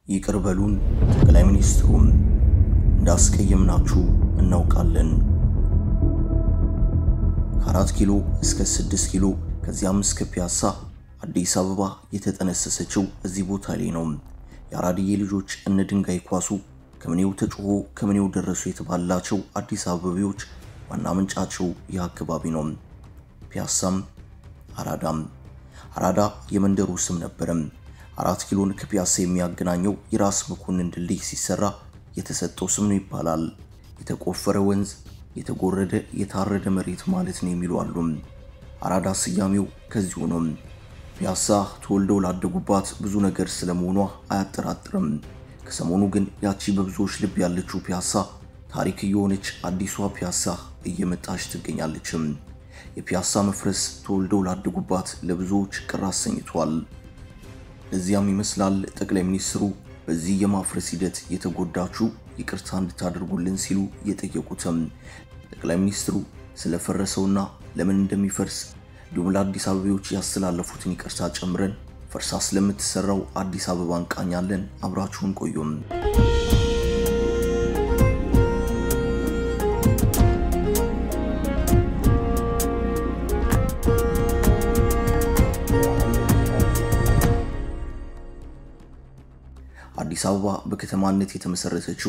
ይቅር በሉን ጠቅላይ ሚኒስትሩም እንዳስቀየምናችሁ እናውቃለን። ከአራት ኪሎ እስከ ስድስት ኪሎ ከዚያም እስከ ፒያሳ አዲስ አበባ የተጠነሰሰችው እዚህ ቦታ ላይ ነው። የአራድዬ ልጆች እነ ድንጋይ ኳሱ ከምኔው ተጮሆ ከምኔው ደረሱ የተባላቸው አዲስ አበቤዎች ዋና ምንጫቸው ይህ አካባቢ ነው። ፒያሳም አራዳም። አራዳ የመንደሩ ስም ነበረም። አራት ኪሎን ከፒያሳ የሚያገናኘው የራስ መኮንን ድልድይ ሲሰራ የተሰጠው ስም ነው ይባላል። የተቆፈረ ወንዝ፣ የተጎረደ የታረደ መሬት ማለት ነው የሚሉ አሉ። አራዳ ስያሜው ከዚሁ ነው። ፒያሳ ተወልደው ላደጉባት ብዙ ነገር ስለመሆኗ አያጠራጥርም። ከሰሞኑ ግን ያቺ በብዙዎች ልብ ያለችው ፒያሳ ታሪክ እየሆነች አዲሷ ፒያሳ እየመጣች ትገኛለችም። የፒያሳ መፍረስ ተወልደው ላደጉባት ለብዙዎች ቅር አሰኝቷል። ለዚያም ይመስላል ጠቅላይ ሚኒስትሩ በዚህ የማፍረስ ሂደት የተጎዳችሁ ይቅርታ እንድታደርጉልን ሲሉ የጠየቁትም። ጠቅላይ ሚኒስትሩ ስለፈረሰውና ለምን እንደሚፈርስ እንዲሁም ለአዲስ አበቤዎች ያስተላለፉትን ይቅርታ ጨምረን ፈርሳ ስለምትሰራው አዲስ አበባ እንቃኛለን። አብራችሁን ቆዩም። አዲስ አበባ በከተማነት የተመሰረተችው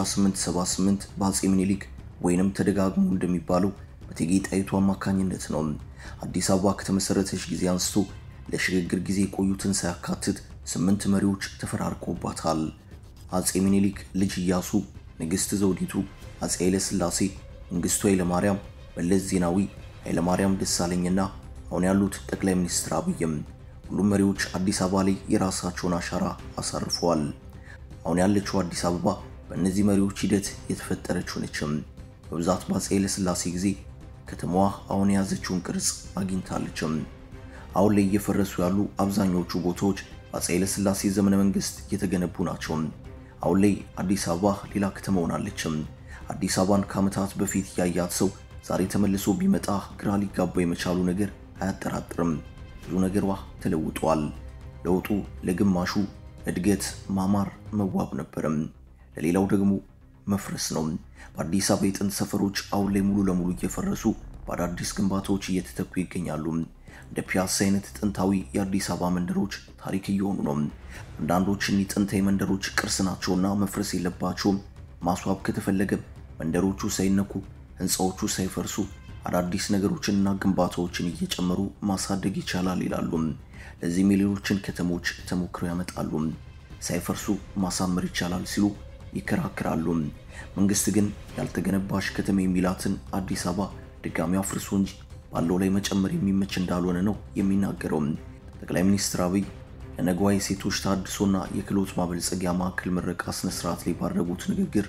በ1878 በአፄ ምኒልክ ወይንም ተደጋግሞ እንደሚባለው በእቴጌ ጣይቱ አማካኝነት ነው። አዲስ አበባ ከተመሰረተች ጊዜ አንስቶ ለሽግግር ጊዜ የቆዩትን ሳያካትት ስምንት መሪዎች ተፈራርቆባታል። አፄ ምኒልክ ልጅ ኢያሱ፣ ንግሥት ዘውዲቱ፣ አፄ ኃይለሥላሴ፣ መንግስቱ ኃይለማርያም፣ መለስ ዜናዊ፣ ኃይለማርያም ደሳለኝና አሁን ያሉት ጠቅላይ ሚኒስትር አብይም ሁሉም መሪዎች አዲስ አበባ ላይ የራሳቸውን አሻራ አሳርፈዋል። አሁን ያለችው አዲስ አበባ በእነዚህ መሪዎች ሂደት የተፈጠረች ሆነችም። በብዛት በአፄ ኃይለሥላሴ ጊዜ ከተማዋ አሁን የያዘችውን ቅርጽ አግኝታለችም። አሁን ላይ እየፈረሱ ያሉ አብዛኞቹ ቦታዎች በአፄ ኃይለሥላሴ ዘመነ መንግስት የተገነቡ ናቸው። አሁን ላይ አዲስ አበባ ሌላ ከተማ ሆናለችም። አዲስ አበባን ከዓመታት በፊት ያያት ሰው ዛሬ ተመልሶ ቢመጣ ግራ ሊጋባ የመቻሉ ነገር አያጠራጥርም። ብዙ ነገሯ ተለውጧል። ለውጡ ለግማሹ እድገት፣ ማማር፣ መዋብ ነበረም፣ ለሌላው ደግሞ መፍረስ ነው። በአዲስ አበባ የጥንት ሰፈሮች አሁን ላይ ሙሉ ለሙሉ እየፈረሱ በአዳዲስ ግንባታዎች እየተተኩ ይገኛሉ። እንደ ፒያሳ አይነት ጥንታዊ የአዲስ አበባ መንደሮች ታሪክ እየሆኑ ነው። አንዳንዶች እኒህ ጥንታዊ መንደሮች ቅርስ ናቸውና መፍረስ የለባቸውም። ማስዋብ ከተፈለገ መንደሮቹ ሳይነኩ፣ ህንፃዎቹ ሳይፈርሱ አዳዲስ ነገሮችንና ግንባታዎችን እየጨመሩ ማሳደግ ይቻላል ይላሉ። ለዚህም የሌሎችን ከተሞች ተሞክሮ ያመጣሉ። ሳይፈርሱ ማሳመር ይቻላል ሲሉ ይከራከራሉ። መንግስት ግን ያልተገነባሽ ከተማ የሚላትን አዲስ አበባ ድጋሚ አፍርሶ እንጂ ባለው ላይ መጨመር የሚመች እንዳልሆነ ነው የሚናገረው። ጠቅላይ ሚኒስትር አብይ ለነገዋ የሴቶች ታድሶና የክህሎት ማበልጸጊያ ማዕከል ምረቃ ስነስርዓት ላይ ባደረጉት ንግግር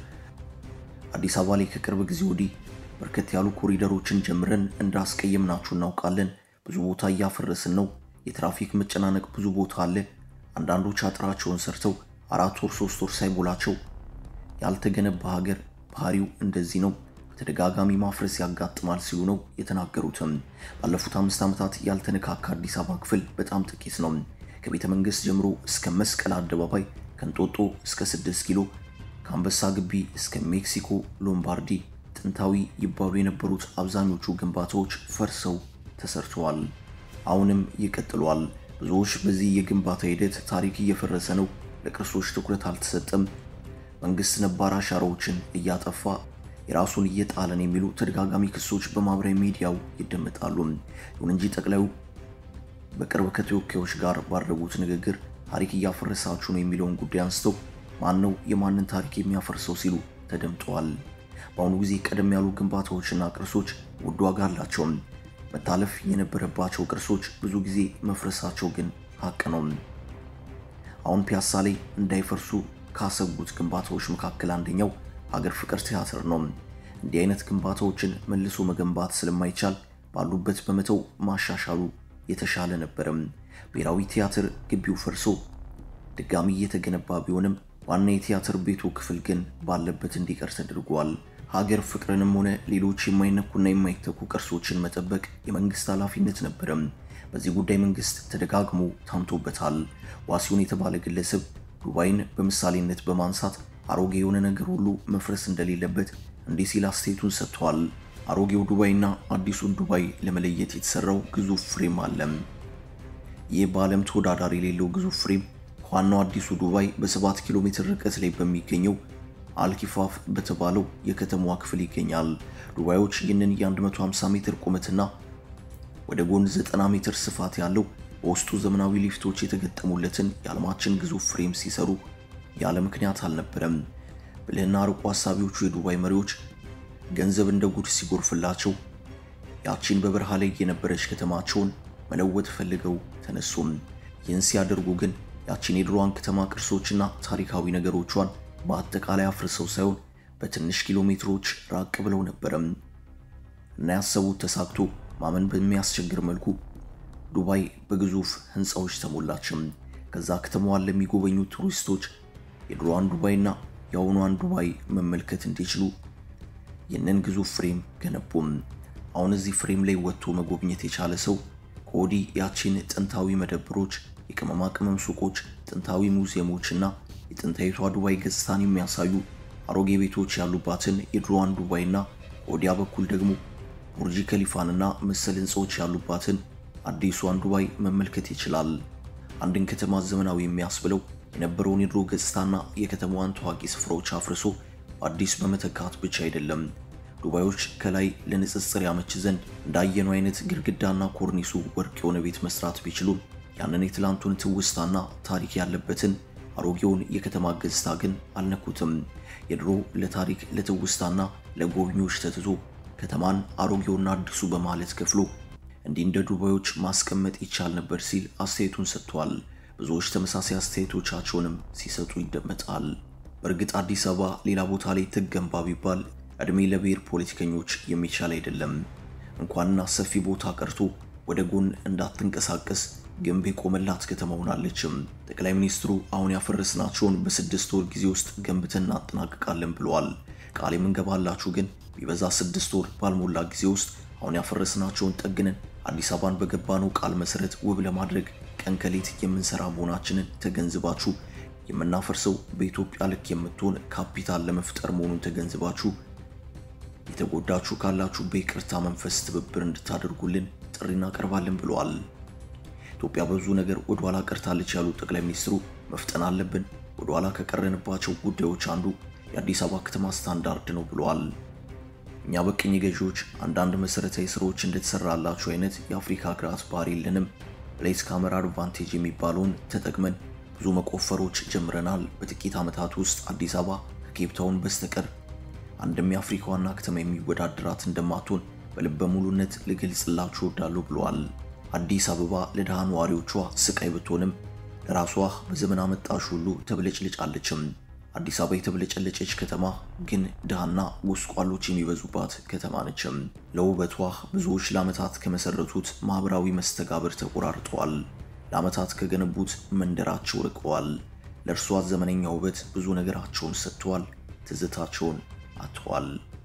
አዲስ አበባ ላይ ከቅርብ ጊዜ ወዲህ በርከት ያሉ ኮሪደሮችን ጀምረን እንዳስቀየምናችሁ እናውቃለን። ብዙ ቦታ እያፈረስን ነው። የትራፊክ መጨናነቅ ብዙ ቦታ አለ። አንዳንዶች አጥራቸውን ሰርተው አራት ወር ሶስት ወር ሳይሞላቸው ያልተገነባ ሀገር ባህሪው እንደዚህ ነው፣ በተደጋጋሚ ማፍረስ ያጋጥማል ሲሉ ነው የተናገሩትም። ባለፉት አምስት ዓመታት ያልተነካካ አዲስ አበባ ክፍል በጣም ጥቂት ነው። ከቤተ መንግስት ጀምሮ እስከ መስቀል አደባባይ፣ ከእንጦጦ እስከ ስድስት ኪሎ፣ ከአንበሳ ግቢ እስከ ሜክሲኮ ሎምባርዲ ጥንታዊ ይባሉ የነበሩት አብዛኞቹ ግንባታዎች ፈርሰው ተሰርተዋል። አሁንም ይቀጥሏል። ብዙዎች በዚህ የግንባታ ሂደት ታሪክ እየፈረሰ ነው፣ ለቅርሶች ትኩረት አልተሰጠም፣ መንግስት ነባር አሻራዎችን እያጠፋ የራሱን እየጣለን የሚሉ ተደጋጋሚ ክሶች በማህበራዊ ሚዲያው ይደመጣሉ። ይሁን እንጂ ጠቅላዩ በቅርብ ከተወካዮች ጋር ባደረጉት ንግግር ታሪክ እያፈረሳችሁ ነው የሚለውን ጉዳይ አንስተው ማን ነው የማንን ታሪክ የሚያፈርሰው ሲሉ ተደምጠዋል። በአሁኑ ጊዜ ቀደም ያሉ ግንባታዎችና ቅርሶች ውድ ዋጋ አላቸው። መታለፍ የነበረባቸው ቅርሶች ብዙ ጊዜ መፍረሳቸው ግን ሀቅ ነው። አሁን ፒያሳ ላይ እንዳይፈርሱ ካሰጉት ግንባታዎች መካከል አንደኛው ሀገር ፍቅር ቲያትር ነው። እንዲህ አይነት ግንባታዎችን መልሶ መገንባት ስለማይቻል ባሉበት በመተው ማሻሻሉ የተሻለ ነበረም። ብሔራዊ ቲያትር ግቢው ፈርሶ ድጋሚ እየተገነባ ቢሆንም ዋና የቲያትር ቤቱ ክፍል ግን ባለበት እንዲቀር ተደርጓል። ሀገር ፍቅርንም ሆነ ሌሎች የማይነኩና የማይተኩ ቅርሶችን መጠበቅ የመንግስት ኃላፊነት ነበረም። በዚህ ጉዳይ መንግስት ተደጋግሞ ታምቶበታል። ዋሲሁን የተባለ ግለሰብ ዱባይን በምሳሌነት በማንሳት አሮጌ የሆነ ነገር ሁሉ መፍረስ እንደሌለበት እንዲህ ሲል አስተያየቱን ሰጥቷል። አሮጌው ዱባይና አዲሱን ዱባይ ለመለየት የተሰራው ግዙፍ ፍሬም አለ። ይህ በዓለም ተወዳዳሪ የሌለው ግዙፍ ፍሬም ከዋናው አዲሱ ዱባይ በ7 ኪሎ ሜትር ርቀት ላይ በሚገኘው አልኪፋፍ በተባለው የከተማዋ ክፍል ይገኛል። ዱባዮች ይህንን የ150 ሜትር ቁመትና ወደ ጎን 90 ሜትር ስፋት ያለው በውስጡ ዘመናዊ ሊፍቶች የተገጠሙለትን የዓለማችን ግዙፍ ፍሬም ሲሰሩ ያለ ምክንያት አልነበረም። ብልህና ርቆ ሀሳቢዎቹ የዱባይ መሪዎች ገንዘብ እንደ ጉድ ሲጎርፍላቸው ያቺን በበረሃ ላይ የነበረች ከተማቸውን መለወጥ ፈልገው ተነሱም። ይህን ሲያደርጉ ግን ያቺን የድሮዋን ከተማ ቅርሶችና ታሪካዊ ነገሮቿን በአጠቃላይ አፍርሰው ሳይሆን በትንሽ ኪሎ ሜትሮች ራቅ ብለው ነበረም እና ያሰቡት ተሳክቶ ማመን በሚያስቸግር መልኩ ዱባይ በግዙፍ ህንፃዎች ተሞላችም። ከዛ ከተማዋን ለሚጎበኙ ቱሪስቶች የድሮዋን ዱባይና የአሁኗን ዱባይ መመልከት እንዲችሉ ይህንን ግዙፍ ፍሬም ገነቡም። አሁን እዚህ ፍሬም ላይ ወጥቶ መጎብኘት የቻለ ሰው ከወዲህ ያቺን ጥንታዊ መደብሮች፣ የቅመማ ቅመም ሱቆች፣ ጥንታዊ ሙዚየሞች እና የጥንታዊቷ ዱባይ ገጽታን የሚያሳዩ አሮጌ ቤቶች ያሉባትን የድሮዋን ዱባይና ከወዲያ በኩል ደግሞ ቡርጂ ከሊፋንና መሰል ህንፃዎች ያሉባትን አዲሷን ዱባይ መመልከት ይችላል። አንድን ከተማ ዘመናዊ የሚያስብለው የነበረውን የድሮ ገጽታና የከተማዋን ታዋቂ ስፍራዎች አፍርሶ በአዲስ በመተካት ብቻ አይደለም። ዱባዮች ከላይ ለንጽጽር ያመች ዘንድ እንዳየነው አይነት ግድግዳና ኮርኒሱ ወርቅ የሆነ ቤት መስራት ቢችሉም ያንን የትላንቱን ትውስታና ታሪክ ያለበትን አሮጌውን የከተማ ገጽታ ግን አልነኩትም። የድሮ ለታሪክ ለትውስታና ለጎብኚዎች ተትቶ ከተማን አሮጌውና አዲሱ በማለት ከፍሎ እንዲህ እንደ ዱባዮች ማስቀመጥ ይቻል ነበር ሲል አስተያየቱን ሰጥቷል። ብዙዎች ተመሳሳይ አስተያየቶቻቸውንም ሲሰጡ ይደመጣል። በእርግጥ አዲስ አበባ ሌላ ቦታ ላይ ትገንባ ቢባል ዕድሜ ለብሔር ፖለቲከኞች የሚቻል አይደለም። እንኳንና ሰፊ ቦታ ቀርቶ ወደ ጎን እንዳትንቀሳቀስ ግንብ የቆመላት ከተማ ሆናለችም። ጠቅላይ ሚኒስትሩ አሁን ያፈረስናቸውን በስድስት ወር ጊዜ ውስጥ ገንብተን እናጠናቅቃለን ብለዋል። ቃል የምንገባላችሁ ግን ቢበዛ ስድስት ወር ባልሞላ ጊዜ ውስጥ አሁን ያፈረስናቸውን ጠግነን አዲስ አበባን በገባነው ቃል መሰረት ውብ ለማድረግ ቀን ከሌት የምንሰራ መሆናችንን ተገንዝባችሁ የምናፈርሰው በኢትዮጵያ ልክ የምትሆን ካፒታል ለመፍጠር መሆኑን ተገንዝባችሁ የተጎዳችሁ ካላችሁ በይቅርታ መንፈስ ትብብር እንድታደርጉልን ጥሪ እናቀርባለን ብለዋል። ኢትዮጵያ በብዙ ነገር ወደ ኋላ ቀርታለች ያሉት ጠቅላይ ሚኒስትሩ መፍጠን አለብን፣ ወደ ኋላ ከቀረንባቸው ጉዳዮች አንዱ የአዲስ አበባ ከተማ ስታንዳርድ ነው ብለዋል። እኛ በቅኝ ገዢዎች አንዳንድ መሰረታዊ ስራዎች እንደተሰራላቸው አይነት የአፍሪካ ሀገራት ባህሪ የለንም። ፕሌስ ካሜራ አድቫንቴጅ የሚባለውን ተጠቅመን ብዙ መቆፈሮች ጀምረናል። በጥቂት ዓመታት ውስጥ አዲስ አበባ ከኬፕታውን በስተቀር አንድም የአፍሪካ ዋና ከተማ የሚወዳደራት እንደማትሆን በልበ ሙሉነት ልገልጽላችሁ እወዳለሁ ብለዋል። አዲስ አበባ ለድሃ ነዋሪዎቿ ስቃይ ብትሆንም ለራሷ በዘመን አመጣሽ ሁሉ ተብለጭልጫለችም። አዲስ አበባ የተብለጨለጨች ከተማ ግን ድሃና ጎስቋሎች የሚበዙባት ከተማ ነችም። ለውበቷ ብዙዎች ለዓመታት ከመሰረቱት ማህበራዊ መስተጋብር ተቆራርጠዋል። ለዓመታት ከገነቡት መንደራቸው ርቀዋል። ለእርሷ ዘመነኛ ውበት ብዙ ነገራቸውን ሰጥተዋል፣ ትዝታቸውን አጥተዋል።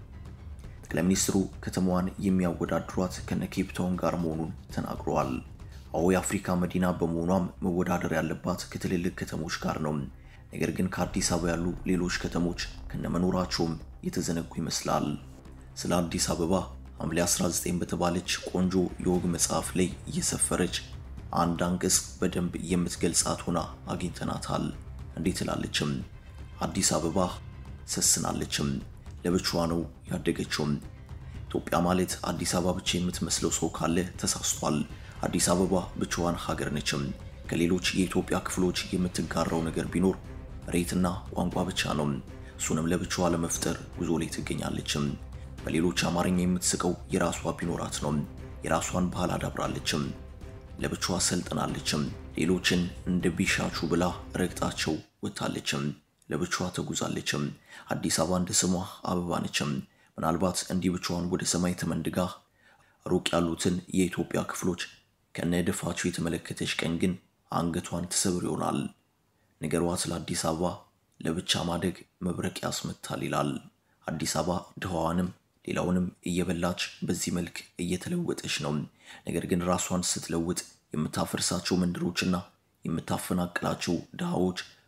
ጠቅላይ ሚኒስትሩ ከተማዋን የሚያወዳድሯት ከነ ኬፕታውን ጋር መሆኑን ተናግረዋል። አዎ የአፍሪካ መዲና በመሆኗም መወዳደር ያለባት ከትልልቅ ከተሞች ጋር ነው። ነገር ግን ከአዲስ አበባ ያሉ ሌሎች ከተሞች ከነመኖራቸውም የተዘነጉ ይመስላል። ስለ አዲስ አበባ ሐምሌ 19 በተባለች ቆንጆ የወግ መጽሐፍ ላይ እየሰፈረች አንድ አንቀጽ በደንብ የምትገልጻት ሆና አግኝተናታል። እንዴት ትላለችም? አዲስ አበባ ሰስናለችም፣ ለብቻዋ ነው ያደገችውም። ኢትዮጵያ ማለት አዲስ አበባ ብቻ የምትመስለው ሰው ካለ ተሳስቷል። አዲስ አበባ ብቻዋን ሀገር ነችም። ከሌሎች የኢትዮጵያ ክፍሎች የምትጋራው ነገር ቢኖር መሬትና ቋንቋ ብቻ ነው። እሱንም ለብቻዋ ለመፍጠር ጉዞ ላይ ትገኛለችም። በሌሎች አማርኛ የምትስቀው የራሷ ቢኖራት ነው። የራሷን ባህል አዳብራለችም። ለብቻዋ ሰልጥናለችም። ሌሎችን እንደ ቢሻቹ ብላ ረግጣቸው ወጥታለችም። ለብቻዋ ተጉዛለችም። አዲስ አበባ እንደ ስሟ አበባ ነችም። ምናልባት እንዲህ ብቻዋን ወደ ሰማይ ተመንድጋ ሩቅ ያሉትን የኢትዮጵያ ክፍሎች ከነድፋቸው የተመለከተች ቀን ግን አንገቷን ትሰብር ይሆናል። ንገሯት ለአዲስ አበባ ለብቻ ማደግ መብረቅ ያስመታል ይላል። አዲስ አበባ ድሃዋንም ሌላውንም እየበላች በዚህ መልክ እየተለወጠች ነው። ነገር ግን ራሷን ስትለውጥ የምታፈርሳቸው መንደሮችና የምታፈናቅላቸው ድሃዎች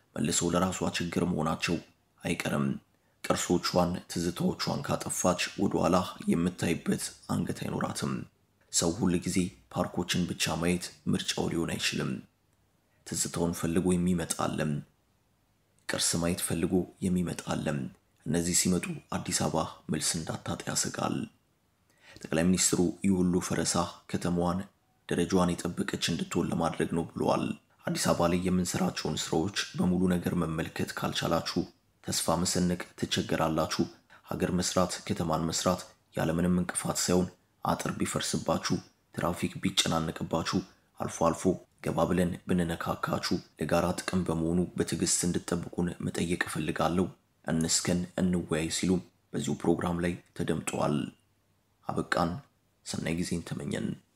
መልሰው ለራሷ ችግር መሆናቸው አይቀርም። ቅርሶቿን፣ ትዝታዎቿን ካጠፋች ወደኋላ የምታይበት አንገት አይኖራትም። ሰው ሁል ጊዜ ፓርኮችን ብቻ ማየት ምርጫው ሊሆን አይችልም። ትዝታውን ፈልጎ የሚመጣለም፣ ቅርስ ማየት ፈልጎ የሚመጣለም። እነዚህ ሲመጡ አዲስ አበባ መልስ እንዳታጣ ያሰጋል። ጠቅላይ ሚኒስትሩ ይህ ሁሉ ፈረሳ ከተማዋን ደረጃዋን የጠበቀች እንድትሆን ለማድረግ ነው ብለዋል። አዲስ አበባ ላይ የምንሰራቸውን ስራዎች በሙሉ ነገር መመልከት ካልቻላችሁ ተስፋ መሰነቅ ትቸገራላችሁ። ሀገር መስራት፣ ከተማን መስራት ያለምንም እንቅፋት ሳይሆን አጥር ቢፈርስባችሁ፣ ትራፊክ ቢጨናነቅባችሁ፣ አልፎ አልፎ ገባ ብለን ብንነካካችሁ ለጋራ ጥቅም በመሆኑ በትዕግስት እንድጠብቁን መጠየቅ እፈልጋለሁ። እንስከን፣ እንወያይ ሲሉም በዚሁ ፕሮግራም ላይ ተደምጠዋል። አበቃን። ሰናይ ጊዜን ተመኘን።